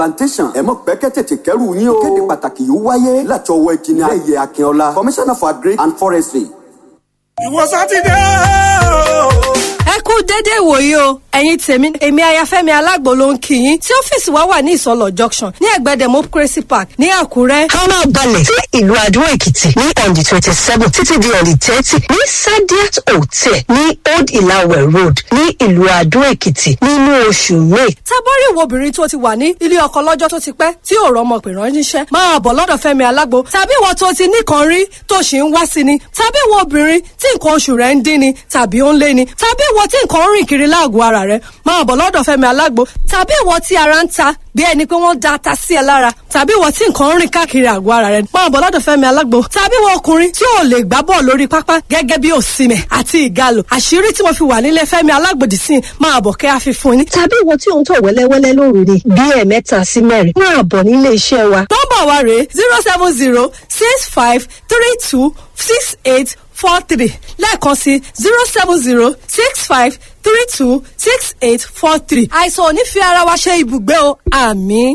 plantation ẹ̀mọ́ pẹ́kẹ́ tètè kẹ́rù yín o. kéde pàtàkì yóò wáyé láti ọwọ́ ìkíni ayẹyẹ akínọlá commissioner for agric and forestry. ìwọ sátidé o. ẹ kú dédé ìwòyí o ẹ̀yin tèmi èmi ayafẹ́mi alágbo ló ń kí yín tí ọ́fíìsì wa wà ní ìsọlọ junction ní ẹ̀gbẹ́ democracy park ní àkúrẹ́. ká máa balẹ̀ sí ìlú àdó èkìtì ní on the twenty seven títí di on the thirty ní sadiat hotel ní old ilawe road ní ìlú àdó èkìtì nínú oṣù may. tábọ́rì ìwọ obìnrin tó ti wà ní ilé ọkọ lọ́jọ́ tó ti pẹ́ tí ò rọmọ pè ránṣẹ́ máa bọ̀ lọ́dọ̀ fẹ́mi alágbo tàbí ìwọ tó ti nìkan rí tó sì ń wá sí ni tàbí ìwọ obìnrin tí nǹkan oṣù rẹ̀ ń dín ni tàbí ó ń lé ni tàbí ìwọ tí nǹkan ń rìn kiri láàgọ̀ ara rẹ̀ máa bọ̀ lọ́dọ̀ fẹ́mi alágbo tàbí ìwọ tí ara ń ta bí ẹni pé wọ́n da ata sí ẹ lára tàbí ìwọ tí nǹkan ń rìn káàkiri àgọ́ ara rẹ̀ máa bọ̀ lọ́dọ̀ fẹ́mi alágbo tàbí ìwọ ọkùnrin tí ò lè gbá bọ́ọ̀ lórí pápá gẹ́gẹ́ bí òsìmẹ̀ àti ìgalò àṣírí tí mo fi wà nílé fẹ́mi alágbòdì sí máa bọ̀ kẹ́ àfi fún ni. tàbí ìwọ tí ò ń tọ̀ wẹ́lẹ́wẹ́lẹ́ lóru ni bí ẹ̀ẹ̀mẹ́ta sí mẹ́rin máa bọ̀ nílé iṣẹ́ wa. nọ́mbà wa rèé zero seven zero six five three two six eight four three lẹ́ẹ̀kan sí zero seven zero six five three two six eight four three. àìsàn ò ní fi ara wa ṣe ibùgbé o àmì.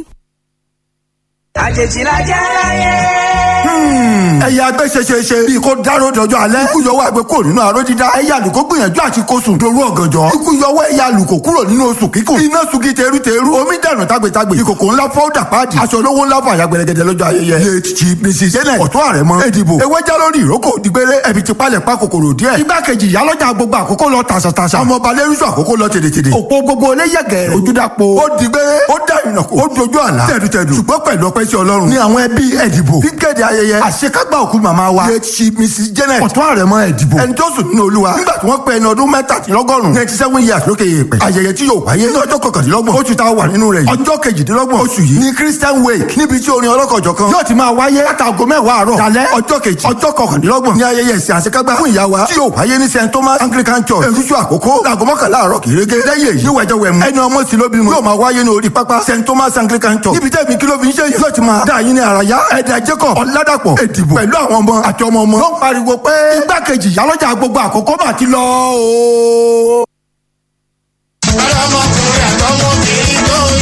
àjèjì la jẹ́ láyé. ẹ̀yà agbẹ́sẹ̀ṣẹṣe bíi kó dáró dọjọ́ alẹ́ ikú yọwọ́ àgbẹ̀ kúrò nínú aró dídá ẹ̀yà àlùkò gbìyànjú àti kó sùn dorú ọ̀gànjọ́ ikú yọwọ́ ẹ̀yà àlùkò kúrò nínú oṣù kíkùn iná sugi teruteru omi dànù tágbétágbé ìkòkò ńlá fọ́ọ̀dà páàdì aṣọ olówó ńlá fún àyà gbẹlẹgẹdẹ lọ́jọ́ ayẹyẹ late chief mrs janet ọ̀tún ààrẹ mọ èdìbò ewé já lórí ìrókò dìgbére ẹbí ti palẹ̀ pa kòkòrò díẹ̀ igbákejì ìyálọ́jà gbogbo àkókò lọ tàṣàtàṣà ọmọọba lẹ́rúṣọ àkókò lọ tèdètèdè òpó gbogbo eléyẹ̀gẹ̀ ojúdàpọ̀ ó dìgbére ó dá ìrìnàkò ó dojú àlá tẹ̀dùtẹ̀dù ṣùgbọ́n pẹ̀lú ọpẹ́ sí ọlọ́run ní àwọn ẹbí ẹ̀dìbò fíkéde ayẹyẹ àṣekágbá òkú màmá wa late chief mrs janet ọ̀tún àrẹ̀mọ ẹ̀dìbò ẹni tó sùn nínú olúwa nígbà tí wọ́n pẹ́ ẹni ọdún mẹ́tàdínlọ́gọ́rùn ninety seven years lókè èèpẹ̀ ayẹyẹ tí yóò wáyé ní ọjọ́ kọkàndínlọ́gbọ̀n oṣù tá a wà nínú rẹ̀ yìí ọjọ́ kejìdínlọ́gbọ̀n oṣù yìí ní christian wake níbi tí orin ọlọ́kọ̀jọ̀ kan yóò ti máa wáyé látago mẹ́wàá àárọ̀ dalẹ́ ọjọ́ kejì ọjọ́ kọkàndínlọ́gbọ̀n ní ayẹyẹ ìsìn àṣekágbá fún ìyá wa tí yóò wáyé ní st thomas anglican church èrúṣu àkókò láago mọ́kànlá àárọ̀ kìrẹ́gẹ́ lẹ́yìn èyí wẹ̀jẹ̀ wẹ̀mú ẹni ọmọ sí lóbi mu yóò máa wáyé ní orí pápá st thomas anglican church níbi tẹ́ẹ̀mí kí ló fi ń ṣe yìí yóò ti máa dá yín ní àràyá ẹ̀dà jacob ọ̀làdàpọ̀ èdìbò pẹ̀lú àwọn ọmọ àti ọmọ ọmọ ló ń pariwo pé igbákejì ìyálọ́jà gbogbo àkókò mà ti lọ o. ọlọmọkùnrin àtọmọbìnrin tó ń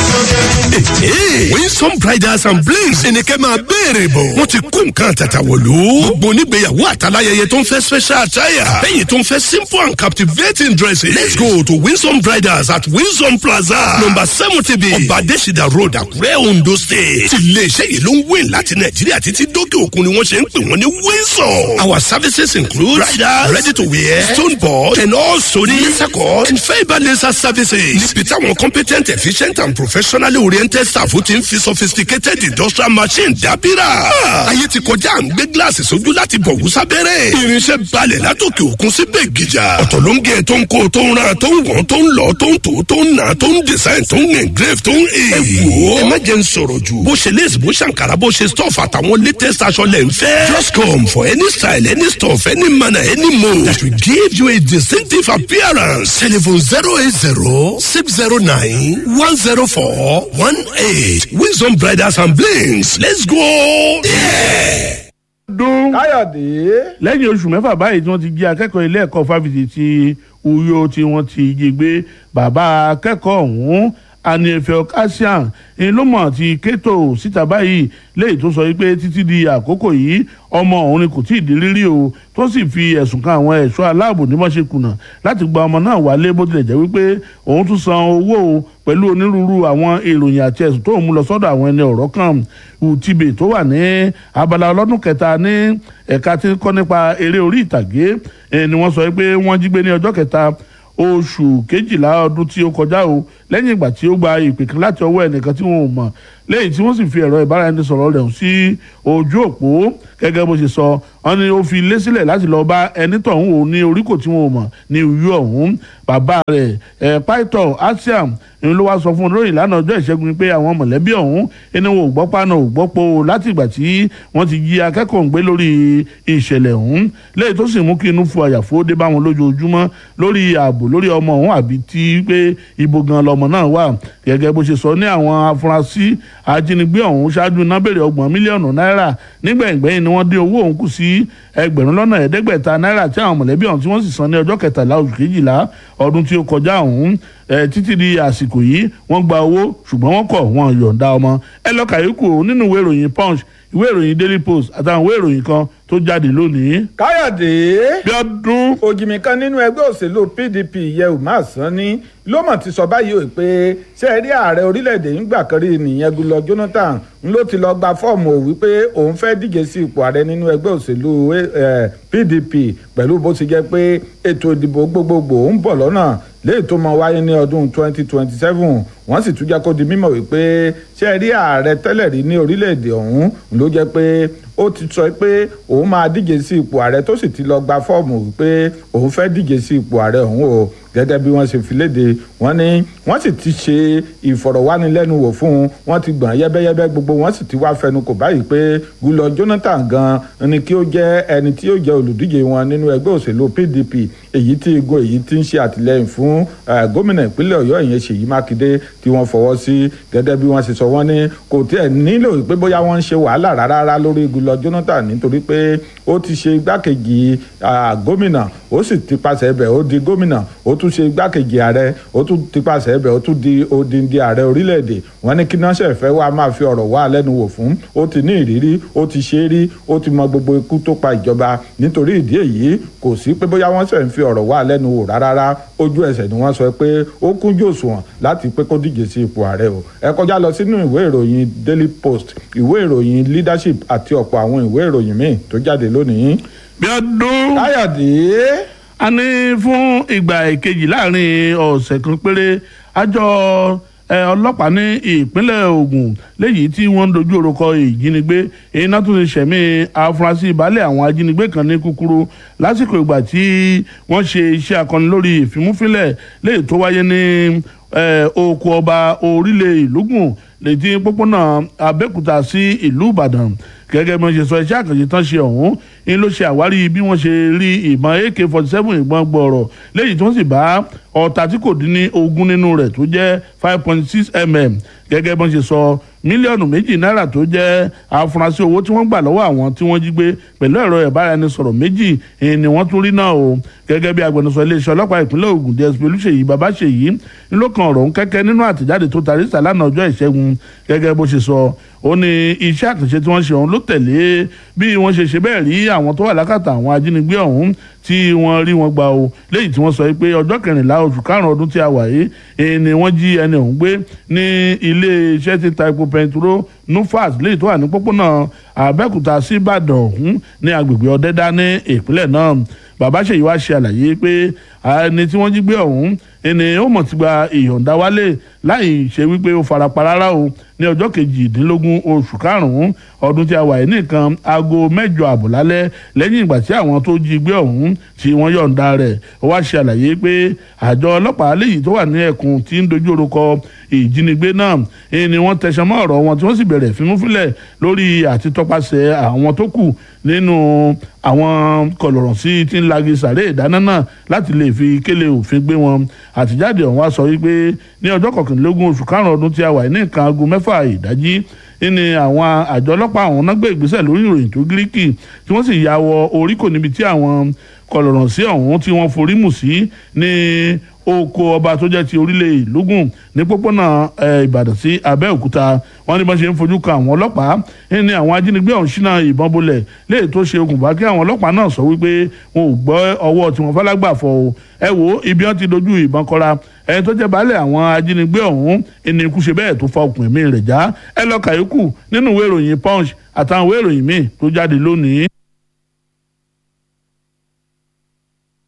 ṣoge. winsome bridals and blings ẹnikẹ́ máa béèrè bọ̀ wọ́n ti kó nǹkan àtàtà wọ̀lú. gbogbo onígbéyàwó àtàláyẹyẹ tó ń fẹ́ special attire lẹ́yìn tó ń fẹ́ simple and captivating dresses. let's go to winsome bridals at winsome plaza number seventy b ọba adésìdá road àkúrẹ́ ondo state. ti iléeṣẹ́ yìí ló ń wé láti nàìjíríà títí dókè òkun ni wọ́n ṣe ń pè wọ́n ní winsome. our services include bridal ready to wear stone board and also ní laser cut and fibre laser services. níbi táwọn competent efficient and professionally oriented staff ti ń fi sophisticated industrial machine dábìrà. ayé ti kọjá à ń gbé gíláàsì sójú láti bọ̀ wú sábẹ́rẹ́. irinṣẹ́ balẹ̀ látòkè òkun síbẹ̀ gíjà. ọ̀tọ̀ ló ń gé tó ń kó tó ń ra tó ń wọ̀n tó ń lọ tó ń tò tó ń nà tó ń design tó ń engrave tó ń he. ẹ wò ó ẹ má jẹ́ ń sọ̀rọ̀ jù. bó ṣe lace bó ṣàǹkàrà bó ṣe stuff àtàwọn latest aṣọ lẹ̀ ń fẹ́. just come for any style any stuff any manner any mode that will give you a distinctive appearance. telephone zero eight zero six zero nine one zero four one eight wisdom bridals and blings let's go there. dún káyọ̀dé lẹ́yìn oṣù mẹ́fà báyìí tí wọ́n ti jí akẹ́kọ̀ọ́ ilé ẹ̀kọ́ fáfitì ti uyo tí wọ́n ti jí gbé bàbá akẹ́kọ̀ọ́ ọ̀hún aniefel kasian ń ló mọ̀ ti kétò síta báyìí léyìí tó sọ wípé títí di àkókò yìí ọmọ òun ni kò tí ì di rírí o tó sì fi ẹ̀sùn kan àwọn ẹ̀ṣọ́ aláàbò ní wọ́n ṣe kùnà láti gba ọmọ náà wálé bó tilẹ̀ jẹ́ wípé òun tún san owó o pẹ̀lú onírúurú àwọn èròyìn àti ẹ̀sùn tó ń mú lọ sọ́dọ̀ àwọn ẹni ọ̀rọ̀ kan utibe tó wà ní abala ọlọ́dún kẹta ní ẹ̀ka tí ń kọ́ nípa eré orí ìtàgé ni wọ́n sọ pé wọ́n jí gbé ní ọjọ́ kẹta oṣù kejìlá ọdún tí ó kọjá o lẹ́yìn ìgbà tí ó gba ìpè kan láti ọwọ́ ẹnìkan tí wọn ò mọ̀ lẹ́yìn tí wọ́n sì fi ẹ̀rọ ìbáraẹnisọ̀rọ̀ rẹ̀ sí ojú òpó gẹ́gẹ́ bó ṣe sọ wọ́n ní ó fi lé sílẹ̀ láti lọ bá ẹni tọ̀hún òun ní oríkò tí wọn ò mọ̀ ní ìlú ọ̀hún bàbá rẹ̀ ẹ̀ pító asiam ni ló wá sọ fún olóyìn lánàá ọjọ́ ìṣẹ́gun pé àwọn mọ̀lẹ́bí ọ̀hún ẹni wọn ò gbọ́ paná ò gbọ́ po láti ìgbà tí wọ́n ti jí akẹ́kọ̀ọ́ ń gbé lórí ìṣẹ̀lẹ̀ ọ̀hún lẹ́yìn tó sì mú kí inú fu àyàfó dé bá wọn lójoojúmọ́ lórí ààbò lórí ọmọ ọ̀hún àbí tí pé ibo gan lọmọ náà wà gẹ́gẹ́ bó ṣe sọ ní àwọn afurasí ajínigbé ọ̀hún ṣáájú iná bèrè ọgbọ̀n mílíọ̀nù náírà nígbẹ̀ngbẹ̀yìn ni wọ́n dín owó ọ̀hún kù sí sí ẹgbẹ̀rún lọ́nà ẹ̀ẹ́dẹ́gbẹ̀ta náírà tí àwọn mọ̀lẹ́bí ọ̀hún tí wọ́n sì san ní ọjọ́ kẹtàlá oṣù kejìlá ọdún tí ó kọjá ọ̀hún ẹ títí di àsìkò yìí wọ́n gba owó ṣùgbọ́n wọ́n kọ̀ wọ́n yọ̀ǹda ọmọ ẹ lọ kàyékù nínú ìwé ìròyìn punch ìwé ìròyìn daily post àtàwọn ìwé ìròyìn kan tó jáde lónìí. káyọ̀dé bí ọdún òjìmí kan nínú ẹgbẹ́ òṣèlú pdp yẹ umar sani ló mọ̀ ti sọ báyìí o pé ṣé ẹ rí ààrẹ orílẹ̀-èdè ńgbà kan rí nìyẹn gulọ jonathan ń ló ti lọ gba fọ́ọ̀mù ò wípé òun fẹ́ díje sí ipò ààrẹ nínú ẹgbẹ́ òṣèlú pdp pẹ̀lú bó ti jẹ́ pé ètò ìdìbò gbogbogbò ń bọ̀ lọ́nà léyìí tó máa wáyé ní ọdún 2027 wọ́n sì tún jẹ́ kó di mímọ̀ wípé ṣé ẹ rí ààrẹ tẹ́lẹ̀ rí ní orílẹ̀-èdè ọ̀hún ló jẹ́ pé ó ti sọ pé òun máa díje sí ipò ààrẹ tó sì ti lọ gba fọ́ọ̀mù wípé òun fẹ́ díje sí ipò ààrẹ ọ̀hún o gẹ́gẹ́ bí wọ́n ṣe fi léde wọ́n ní wọ́n sì ti ṣe ìfọ̀rọ̀wánilẹ́nuwò fún un wọ́n ti gbọ̀n yẹ́bẹ́yẹ́bẹ́ gbogbo wọ́n sì ti wá fẹnu kò báyìí pé gulọ jonathan gan ni kí ó jẹ́ ẹni tí ó jẹ́ olùdíje wọn nínú ẹgbẹ́ òṣèlú pdp èyí tí igun èyí ti ń ṣe àtìlẹ́yìn fún gómìnà ìpínlẹ̀ ọ̀yọ́ ìyẹn ṣèyí mákindé tí wọ́n fọwọ́ sí gẹ́gẹ́ bí wọ́n ṣe sọ wọ́n ní kò tiẹ̀ nílò pé bóyá wọ́n ń ṣe wàhálà rárá lórí gulọ jonathan nítorí pé ó ti ṣe igbákejì gómìnà ó sì ti pàṣẹ ibẹ̀ ó di gómìnà ó tún ṣe igbákejì ààrẹ ó tún ti pàṣẹ ibẹ̀ ó tún di odindi ààrẹ orílẹ̀-èdè wọ́n ní kí náà ṣẹ̀fẹ́ wá máa fi ọ̀rọ̀ wá lẹ́nu wò fún ó ti ní ìrírí ó ti ṣe é rí ó ti mọ gbogbo ikú tó pa ìjọba nítorí ìdí èyí kò sí pé bóyá wọ́n ṣẹ̀ ń fi ọ̀rọ̀ wá lẹ́nu wò rárá ojú ẹsẹ̀ ni wọ́n sọ pé ó kúnjú òṣùwọ̀n láti pé kó díje sí ipò ààrẹ o ẹ kọjá lọ sínú ìwé ìròyìn daily post ìwé ìròyìn leadership àti ọ̀pọ̀ àwọn ìwé ìròyìn míì tó jáde lónìí. bí ọdún káyọ̀dé a ní fún ìgbà ìkejì láàrin ọ̀sẹ̀ kan péré àjọ ọlọ́pàá ní ìpínlẹ̀ Ògùn léyìí tí wọ́n ń dojú orúkọ ìjínigbé iná tún ti ṣẹ̀mí afurasí ìbálẹ̀ àwọn ajínigbé kan ní kúkúrú lásìkò ìgbà tí wọ́n ṣe iṣẹ́ akọni lórí ìfimúfínlẹ̀ léyìí tó wáyé ní oko ọba orílẹ̀ ìlúgùn létí pópónà Abẹ́òkúta sí ìlú Ìbàdàn gẹ́gẹ́ bí wọ́n ṣe sọ iṣẹ́ àkànṣe tán ṣe ọ̀hún ń ló ṣe àwárí bí wọ́n ṣe rí ìbọn ak forty seven ìbọn gbọ̀ọ̀rọ̀ léyìí tí wọ́n sì bá ọta tí kò dín ní ogún nínú rẹ̀ tó jẹ́ five point six mm gẹ́gẹ́ bí wọ́n ṣe sọ mílíọ̀nù méjì náírà tó jẹ́ àfúrásì owó tí wọ́n gbà lọ́wọ́ àwọn tí wọ́n jí gbé pẹ̀lú ẹ̀rọ ìbáraẹnisọ̀rọ̀ méjì ni wọ́n tún rí náà o gẹ́gẹ́ bí agbẹnusọ iléeṣẹ́ ọlọ́pàá ìpínlẹ̀ Ògùn dsp olùṣèyí babaṣèyí ló kan ọ̀rọ̀ ń kẹ́kẹ́ nínú àtẹ̀jáde tó tarí sàlánà ọjọ́ ìṣẹ́gun gẹ́gẹ́ bó ṣe sọ ó ní iṣẹ́ àkànṣe tí wọ́n ṣe ọ̀hún ló tẹ̀lé bí wọ́n ṣe ṣe bẹ́ẹ̀ rí àwọn tó wà lákàtà àwọn ajínigbé ọ̀hún tí wọ́n rí wọn gbà o léyìí tí wọ́n sọ pé ọjọ́ kẹrìnlá oṣù karùn-ún ọdún tí a wà yìí ni wọ́n jí ẹni ọ̀hún gbé ní ilé iṣẹ́ tí ta epo pẹntiró nufas léyìí tó wà ní pópónà Abẹ́òkúta sí Ìbàdàn ọ̀hún ní agbègbè Ọ̀dẹ́dá ní ìpínlẹ̀ náà bàbá ṣèyí wá ṣe àlàyé pé ẹni tí wọ́n jí gbé ọ̀hún ẹni ó mọ̀ ti gba ìyọ̀ǹda wálé láì ṣe wípé ó farapa rárá o ní ọjọ́ kejìdínlógún oṣù karùn-ún ọdún tí a wà yìí nìkan aago mẹ́jọ àbọ̀ lálẹ́ lẹ́yìn ìgbà tí àwọn tó jí gbé ọ̀hún tí wọ́n yọ̀ǹda rẹ̀ ó wá ṣe àlàyé pé àjọ ọlọ́pàá léyìí tó wà ní ẹkùn tí ń dojú orúkọ ìjínigbé náà ni wọ́n tẹ̀sán mọ́ ọ̀rọ̀ wọn tí wọ́n sì bẹ̀rẹ̀ fímúfínlẹ̀ lórí àti tọpasẹ̀ àwọn tó kù nínú àwọn kọlọ̀rọ̀ sí tí ń lagi sàré ìdáná náà láti lè fi kélé òfin gbé wọn àtijáde ọ̀hún wá sọ wípé ní ọjọ́ kọkànlélógún oṣù karùn-ún ọdún tí a wà ní nǹkan aago mẹ́fà ìdájí ní àwọn àjọ ọlọ́pàá ọ̀hún náà gbé ìgbésẹ̀ lórí ìròyìn tó gíríkì tí wọ́n sì ya wọ oríkò níbi tí àwọn kọlọ̀rọ̀ sí ọ̀hún tí wọ́n forí mù sí ní oko ọba tó jẹ́ ti orílẹ̀ ìlúgùn ní pópónà ìbàdàn sí abẹ́òkúta wọ́n ní bá ṣe ń fojú kan àwọn ọlọ́pàá ní àwọn ajínigbé ọ̀hún ṣínà ìbọn bolẹ̀ léè tó ṣe okùnfà kí àwọn ọlọ́pàá náà sọ wípé wọn ò gbọ́ ọwọ́ tí wọ́n fálágbà fọ o ẹ wo ibi wọn ti dojú ìbọn kọra ẹni tó jẹ́ baálé àwọn ajínigbé ọ̀hún ẹni ikú ṣe bẹ́ẹ̀ tó fa okùn ẹ̀mí rẹ̀ já ẹ lọ kàyókù nínú ìwé ìròyìn punch àtàwọn ìwé ìròyìn míì tó jáde lónìí.